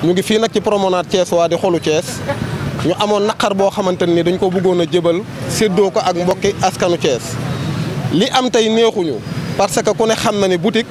ñu ngi fii nag ci promenade Thiès waa di xolu Thiès ñu amoon naqar boo xamante ni dañ ko bëggoon a jëbal séddoo ko ak mbokki askanu Thiès li am tey neexuñu parce que ku ne xam na ni boutique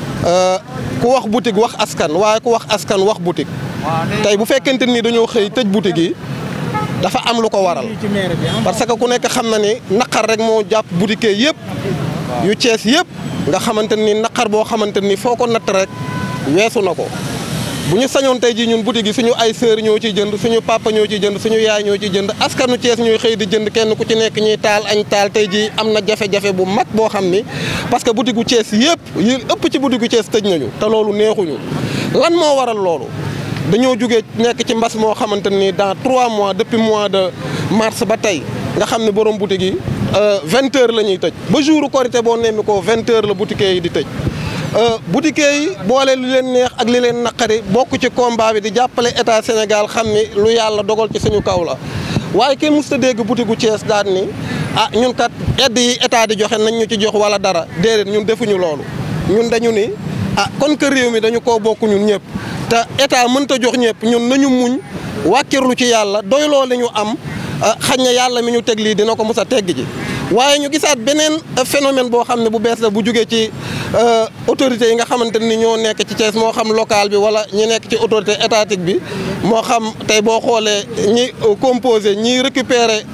ku wax boutique wax askan waaye ku wax askan wax boutique tey bu fekkente ni dañoo xëy tëj boutique yi dafa am lu ko waral parce que ku nekk xam na ni naqar rek moo jàpp boutique yëpp yu Thiès yëpp nga xamante ni naqar boo xamante ni foo ko natt rek weesu na ko bu ñu sañoon tey jii ñun boutique yi suñu ay sœur ñoo ciy jënd suñu papa ñoo ciy jënd suñu yaay ñoo ciy jënd askanu Thiès ñooy xëy di jënd kenn ku ci nekk ñuy taal añ taal tey jii am na jafe-jafe bu mag boo xam ni parce que boutique gu Thiès yëpp yi ëpp ci boutique gu Thiès tëj nañu te loolu neexuñu lan moo waral loolu dañoo jugee nekk ci mbas moo xamante ni dans trois mois depuis mois de mars ba tey nga xam ne borom boutique yi vingt heures la ñuy tëj ba jour korité boo nemmi ko vingt heures la boutique yi di tëj boutique yi boole li leen neex ak li leen naqari bokk ci combat bi di jàppale état Sénégal xam ni lu yàlla dogal ci suñu kaw la waaye kenn mosut a dégg boutique gu Thiès daan ni ah ñun kat aide yi état di joxe nañ ñu ci jox wala dara déedéet ñun defuñu loolu ñun dañu ni ah kon que réew mi dañu koo bokk ñun ñëpp te état mënta jox ñëpp ñun nañu muñ wàkkirlu ci yàlla doyloo li ñu am xañ na yàlla mi ñu teg lii dina ko mos a tegg ji waaye ñu gisaat beneen phénomène boo xam ne bu bees la bu jugee ci autorités yi nga xamante ni ñoo nekk ci Thiès moo xam local bi wala ñi nekk ci autorité étatique bi moo xam tey boo xoolee ñi composé ñi récupérer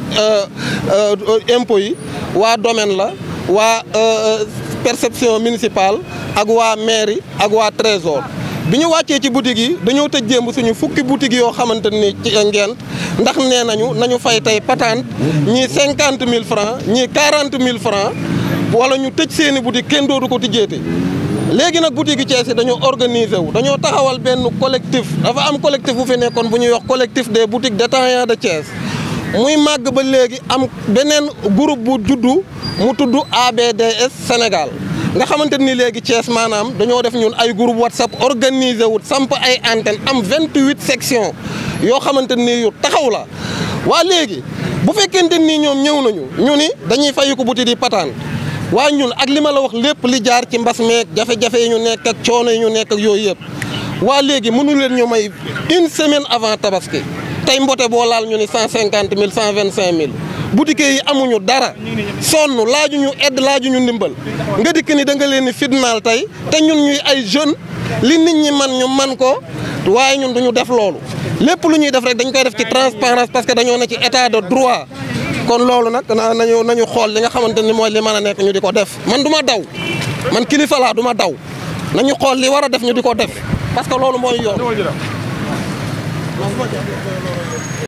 impôts yi waa domaine la waa perception municipale ak waa mairie ak waa trésor bi ñu wàccee ci boutique yi dañoo tëj jéem suñu fukki boutique yoo xamante ni ci ngent ndax nee nañu nañu fay tey patente ñii cinquante mille francs ñii quarante mille francs wala ñu tëj seeni boutique kenn dootu ko tijjeeti léegi nag boutique yi Thiès yi dañoo organiser wu dañoo taxawal benn collectif dafa am collectif bu fi nekkoon bu ñuy wax collectif des boutiques détaillants de Thiès muy màgg ba léegi am beneen groupe bu juddu mu tudd ABDS Sénégal nga xamante ni léegi Thiès maanaam dañoo def ñun ay groupe WhatsApp organisé wut samp ay antenne am 28 sections yoo xamante ni yu taxaw la waa léegi bu fekkente ni ñoom ñëw nañu ñu ni dañuy fayu ko boutique yi pataan waaye ñun ak li ma la wax lépp li jaar ci mbas meeg jafe-jafe yi ñu nekk ak coono yi ñu nekk ak yooyu yëpp waa léegi mënu leen ñu may une semaine avant tabaski tey mbote boo laal ñu ni cent cinquante mille cent vingt cinq mille boutique yi amuñu dara sonn laajuñu aide laajuñu ndimbal nga dikk ni da nga leen ni fitnaal tey te ñun ñuy ay jeunes li nit ñi man ñu man ko waaye ñun duñu def loolu lépp lu ñuy def rek dañ koy def ci transparence parce que dañoo ne ci état de droit kon loolu nag nañu nañu xool li nga xamante ni mooy li mën a nekk ñu di ko def man du ma daw man kilifa laa du ma daw nañu xool li war a def ñu di ko def parce que loolu mooy yoon